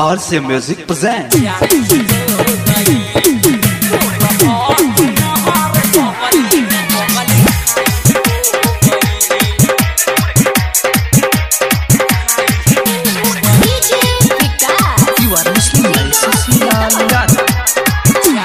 RC Music presents. DJ Vikas. You are listening to Cecilia Yadav.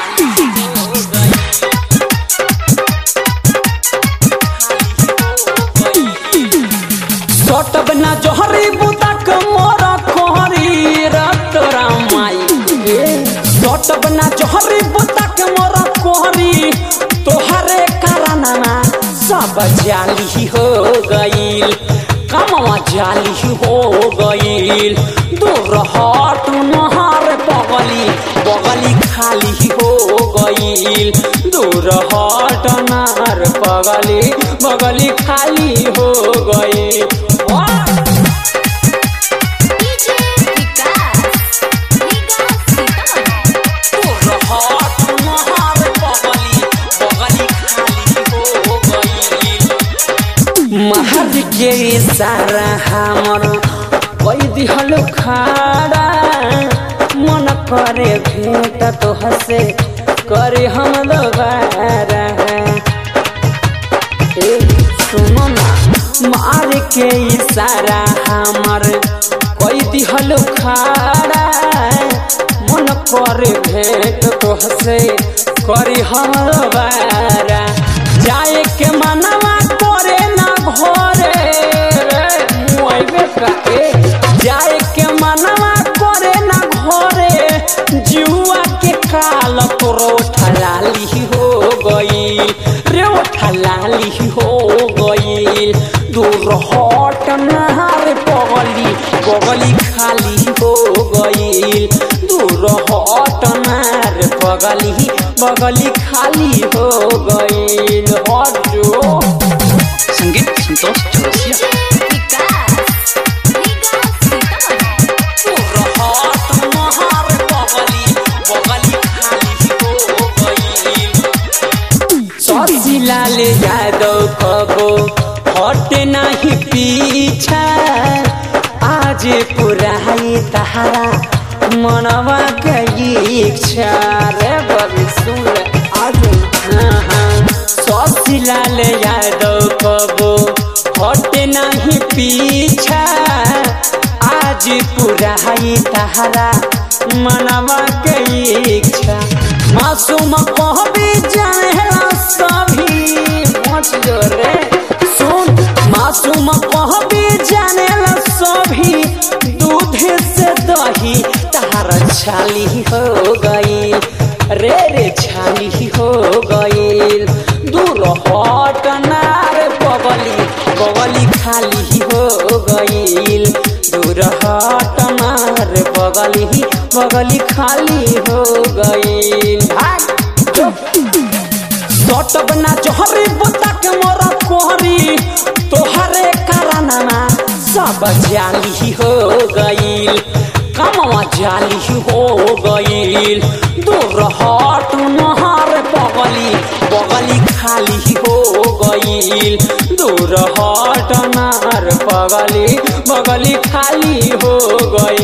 सटब ना जोहरी बुतक मोर कोहरी रत रामाई सटब ना जोहरी बुतक मोर कोहरी तोहरे कारनामा सब जाली हो गईल कमवा जाली हो गईल दूर हट नहर बगली बगली खाली हो गईल दूर हट नहर बगली बगली खाली हो गईल वाह! DJ Vikas. Vikas Sitaman. महर के सारा हमर कोई दिहल खाड़ा मन करे भेंट तो हसे करे हम दोबारा ए सुनो ना मार के इशारा हमर कोई दिहल खाड़ा मन करे भेंट तो हसे करी हम दोबारा जाए के मनवा करे ना घरे रे मुआइबे का ए जाए के मनवा करे ना घरे जुआ के काल तोरो ठलाली हो गई रे ओ ठलाली हो गई दूर हट नहार बगली बगली खाली हो गई दूर हट नहार बगली बगली खाली हो गई हट जो संगीत Santosh Chaurasia DJ Vikas. Vikas Sitaman. Shashilal Yadav कबो हट नहीं पीछा आज पुराई तहारा मनवा के इच्छा रे बबी सुन ले आज हाँ हाँ शशिलाल यादव कबो हट नहीं पीछा आज पुराई तहारा मनवा के इच्छा मासूम कहबी जानेला सभी मच जो रे सुन मासूम कहबी जानेला सभी दूध से दही तार छाली हो गई रे रे छाली हो गई दूर हट नार बगली बगली खाली हो गई दूर हट नार बगली बगली खाली हो गई सटब ना जोहरी बुतक मोर कोहरी तोहरे कारनामा सब जाली हो गईल कमवा जाली हो गईल दूर हट नहर बगली बगली खाली हो गईल दूर हट नहर बगली बगली खाली हो गईल